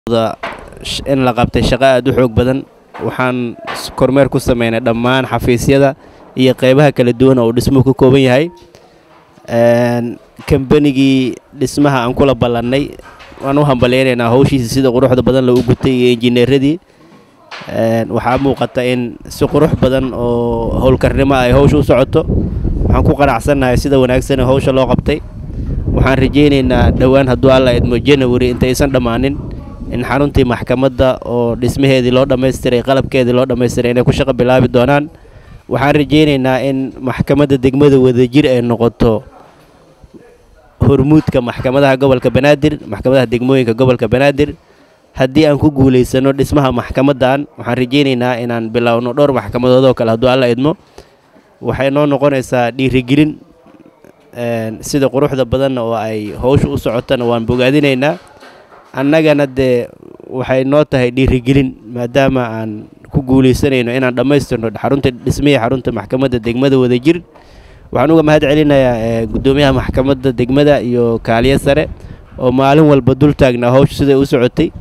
in la qabtay shaqo aad u xoog badan waxaan kormeer ku sameynay dhammaan xafiisyada iyo qeybaha kala duwan oo uu dhismuhu ka kooban yahay kambanigii dhismaha aan kula ballannay waan u hambalyaynaynaa hawshiisa sida quruxda badan lagu gutay iyo injineeradii waxaa muuqata in si qurux badan oo howlkarnimo ay hawsha u socoto waxaan ku qanacsannahay sida wanaagsan hawsha loo qabtay waxaan rajaynaynaa dhowaan hadduu alla idmo janawari intaysan dhammaanin in xaruntii maxkamadda oo dhismaheedii loo dhammaystiray qalabkeedii loo dhammaystiray inay ku shaqo bilaabi doonaan waxaan rajaynaynaa in maxkamadda degmada wadajir ay noqoto hormuudka maxkamadaha gobolka banaadir maxkamadaha degmooyinka gobolka banaadir haddii aan ku guulaysano dhismaha maxkamaddan waxaan rajaynaynaa inaan bilowno dhowr maxkamadood oo kale hadduu alla idmo waxay noo noqonaysaa dhiirigelin sida quruxda badanna oo ay howsha u socotana waan bogaadinaynaa annagana dee waxay noo tahay dhiirigelin maadaama aan ku guulaysanayno inaan dhammaystirno xarunta dhismihii xarunta maxkamadda degmada wadajir waxaan uga mahad celinayaa guddoomiyaha maxkamadda degmada iyo kaaliye sare oo maalin walba dul taagnaa howsha siday u socotay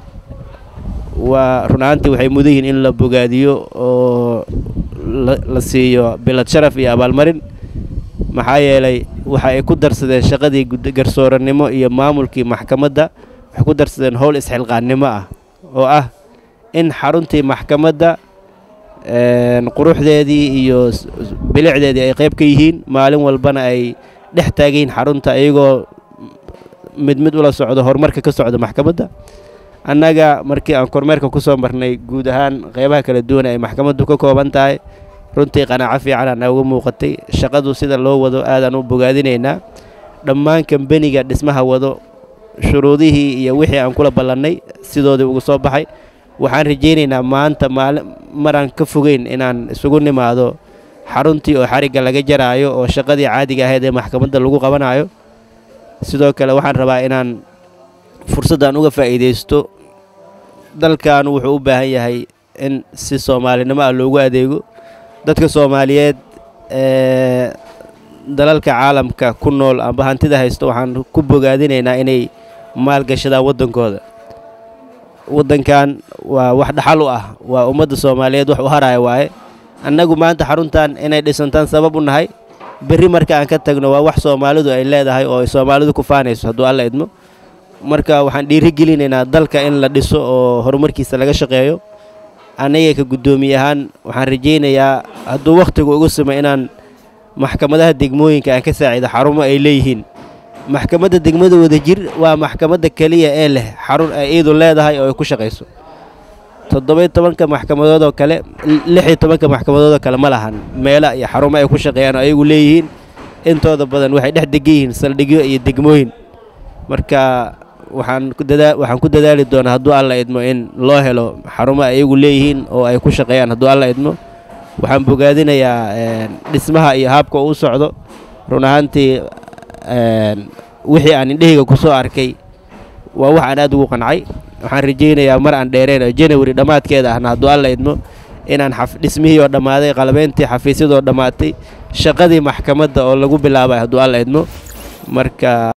waa run ahaantii waxay mudan yihiin in la bogaadiyo oo la siiyo bilad sharaf iyo abaalmarin maxaa yeelay waxa ay ku darsadeen shaqadii garsoorannimo iyo maamulkii maxkamadda waxay ku darsadeen howl isxilqaannimo ah oo ah in xaruntii maxkamadda quruxdeedii iyo bilicdeedii ay qayb ka yihiin maalin walbana ay dhex taagayiin xarunta iyagoo mid mid ula socdo horumarka ka socda maxkamadda annaga markii aan kormeerka ku soo marnay guud ahaan qeybaha kala duwan ay maxkamaddu ka kooban tahay runtii qanaaco fiican aa nooga muuqatay shaqadu sida loo wado aadaan u bogaadinaynaa dhammaan kambeniga dhismaha wado shuruudihii iyo wixii aan kula ballannay sidoodii uga soo baxay waxaan rajaynaynaa maanta maali maraan ka fogeyn inaan isugu nimaado xaruntii oo xarigga laga jaraayo oo shaqadii caadiga ahayd ee maxkamadda lagu qabanayo sidoo kale waxaan rabaa inaan fursaddan uga faa'iidaysto dalkan wuxuu u baahan yahay in si soomaalinimo ah loogu adeego dadka soomaaliyeed ee dalalka caalamka ku nool amba hantida haysto waxaan ku bogaadinaynaa inay maalgashadaan waddankooda waddankan waa wax dhaxal u ah waa ummadda soomaaliyeed wax u haraya waaye annagu maanta xaruntan inay dhisantaan sabab u nahay berri marka aan ka tagno waa wax soomaalidu ay leedahay oo ay soomaalidu ku faanayso hadduu alla idmo marka waxaan dhiirigelinaynaa dalka in la dhiso oo horumarkiisa laga shaqeeyo aniga ka guddoomiye ahaan waxaan rajaynayaa hadduu wakhtigu ugu sumay inaan maxkamadaha degmooyinka aan ka saacido xarumo ay leeyihiin maxkamadda degmada wadajir waa maxkamadda keliya ee leh xarun ay iidu leedahay oo ay ku shaqayso toddobiyo tobanka maxkamadood oo kale lixiyo tobanka maxkamadood oo kale ma lahan meelo iyo xarumo ay ku shaqeeyaan oo ayagu leeyihiin intooda badan waxay dhex degan yihiin saldhigyo iyo degmooyin marka waxaan waxaan ku dadaali doonaa hadduu alla idmo in loo helo xarumo ayagu leeyihiin oo ay ku shaqeeyaan hadduu alla idmo waxaan bogaadinayaa dhismaha iyo haabka uu socdo run ahaantii wixii aan indhahayga ku soo arkay waa wax aan aad ugu qancay waxaan rajaynayaa mar aan dheereen oo janawari dhammaadkeeda ahna hadduu alla idmo inaan dhismihii oo dhammaaday qalabeyntii xafiisyadoo dhammaatay shaqadii maxkamadda oo lagu bilaabay hadduu alla idmo marka